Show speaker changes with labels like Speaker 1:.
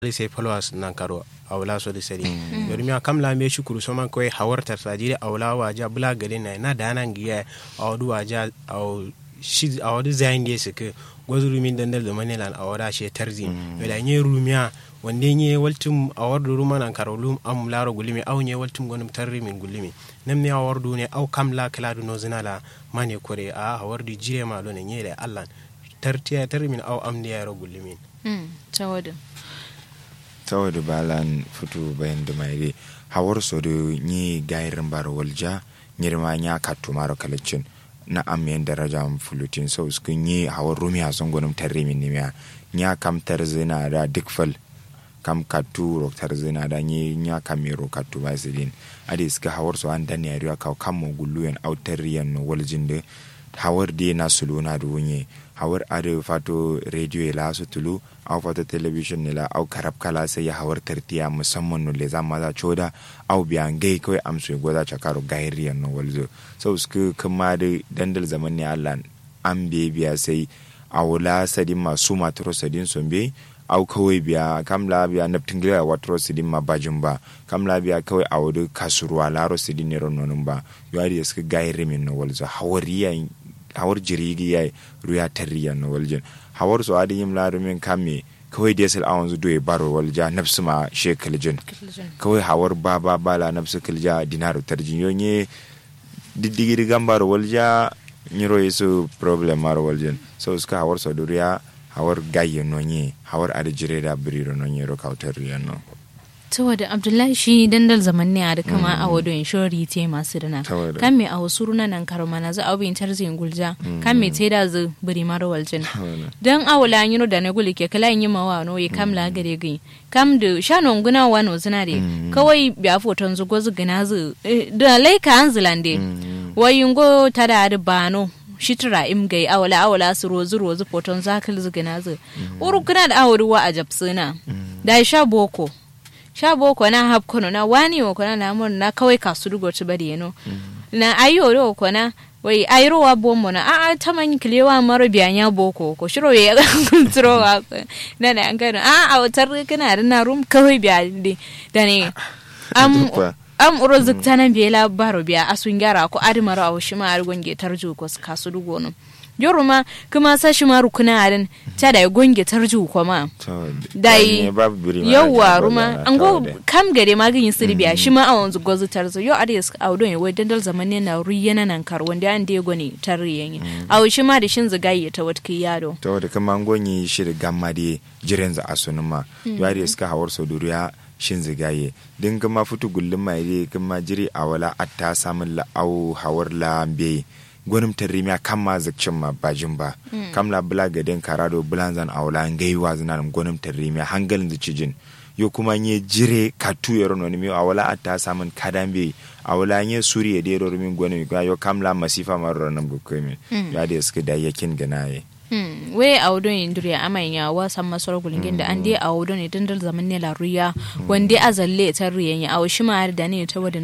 Speaker 1: sai followers nan karo awla so de sari yori mi kam la me shukuru so man koy hawartar sajire awla waja bula gade na na danan giya awdu waja aw shi awdu zain de sike gozuru min dandal da manelan awda she tarzi wala nye rumiya wande nye waltum awardu ruma nan karo lum am laro gulimi aw nye waltum gonum tarri min gulimi nam ne awardu ne aw kam la kladu no zinala mane kore a hawardu jire ma lo ne nye le allan tartiya tarri min aw am ne yaro gulimi
Speaker 2: tawadin
Speaker 3: tawadu balan futu bayan da mai hawar so da ni gairin bar walja nyirma nya kattu maro kalacin na amiyan daraja fulutin so su kun yi hawar rumiya sun gunum tarre min nimiya nya kam tarzina da dikfal kam kattu ro tarzina da ni nya kamero kattu ba sidin ade suka hawar so an dan yariya kaw kam mo gulluyen autarriyan no waljin da hawar de na suluna da wunye hawar ade fato radio la su tulu au fato television ne la au karab kala sai ya hawar tartiya musamman no le za maza choda au biyan gai kawai amsu goza chakaro gairiyan no walzo so su kuma da dandal zaman ne Allah an be biya sai awula sadin masu matro sadin sombe au kawai biya kamla biya naptin gila watro sidin ma bajin ba kamla biya kawai a wuri kasuruwa laro sidin ne rononun ba yari da suka gairi min no walzo hawariya hawar jirigi ya ruya tarriya no waljin hawar su adin yim laro min kame kawai da yasal awon zudo ya baro walja nafsu ma shekaljin kawai hawar ba ba bala nafsu kalja dinaru tarjin yonye diddigiri gambaro walja nyiro yesu problem maro waljin so suka hawar su duriya hawar gayye nonye hawar ada jire da biriro nonye ro kautar no
Speaker 2: tawada abdullahi shi dandal zaman ne a da kama a wado in shori te masu dana
Speaker 3: Tawada.
Speaker 2: kan me a wasu runa nan karo mana za a bin tarzin gulja kan me te da zu biri mara waljin dan awula yino da na guli ke kala yin mawa no ye kam la gare gai kam da shanon guna wano zina de kawai biya foton zu gozu gina zu eh, da laika an zilande wayingo tada da bano shitra im gai awala awala su rozu rozu foton zakal zu gina zu uru kuna da awuri wa a japsuna da sha boko sha boko na hap kono na wani wo kona na mon na kawai kasu dugo ci bari yano na ayo ro kona wai ayro wa bommo na a a taman kilewa maro biyanya boko ko shiro ya kulturo wa na na an gano a a wutar kana da na rum kawai biya de da ne am
Speaker 3: Dukwa.
Speaker 2: am uro zukta nan biya la baro biya asun gyara ko adimaro a wushi ma argon ge tarju ko kasu dugo no yoro ma kuma sashi ma rukuna arin ta da gonge tarju ko ma dai yauwa ruma an go kam gare ma ganyin siri biya shi ma a wanzu gozu tarzo yo a da suka audo ne wai dandal zaman ne na ru yana nan kar wanda an da goni tarri yanyi a shi ma da shin zigayi ta wata yado
Speaker 3: to da kama ngonyi shiri gamma de jiren za asunuma yari suka hawar so duriya shin zigaye din kama futu gullum mai de kama jiri a wala atta samun la'au hawar la be gwanim tarimiya kan ma zakcin ma bajin ba kam la bula gaden karado bulan zan awla ngai wa zan gwanim tarimiya hangalin da cijin yo kuma nye jire katu yoro no mi awala atta samun kadambe awala nye suriye de ro min gwanim yo kam la masifa marro nan bukomi ya de suka da yakin ganaye
Speaker 2: Hmm, we a wudo ne duriya amayin ya wasan masar gulgin da an dai a wudo ne dandal zaman ne la ruya wanda a zalle ta ruyan ya a shi ma da ne ta wadda